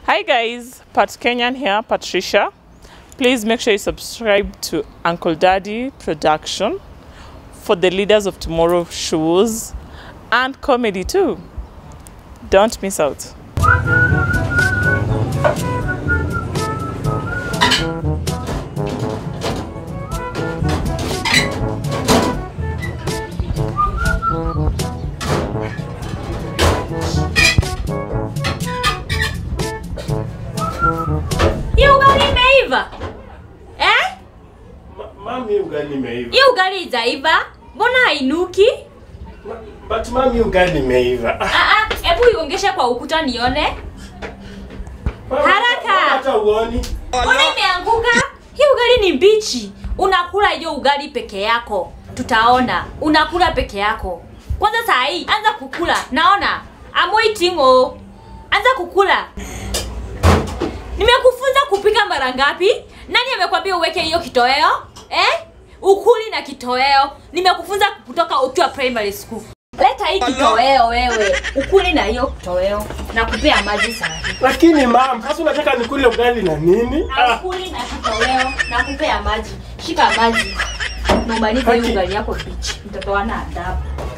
Hi guys, Pat Kenyan here, Patricia. Please make sure you subscribe to Uncle Daddy Production for the leaders of tomorrow shows and comedy too. Don't miss out. Hiyo ugali imeiva eh? Mami ugali imeiva. Hiyo ugali ijaiva, mbona hainuki? Ma- But mami ugali imeiva. Ah, Ah, ah, hebu igongeshe kwa ukuta nione. mama, Haraka. Hata uoni. Mbona imeanguka? Hii ugali ni mbichi. Unakula hiyo ugali peke yako, tutaona. Unakula peke yako. Kwanza saa hii anza kukula, naona. I'm waiting oh. Anza kukula. Nimekufunza kupika mara ngapi? Nani amekwambia uweke hiyo kitoweo? Eh? Ukuli na kitoweo. Nimekufunza kutoka ukiwa primary school. Leta hii kitoweo wewe. Ukuli na hiyo kitoweo. Na kupea maji safi. Lakini mam, sasa unataka nikule ugali na nini? Ah, Aukuli na kitoweo na kupea maji. Shika maji. Numaliza hiyo Haki. ugali yako bichi. Mtoto wana adabu.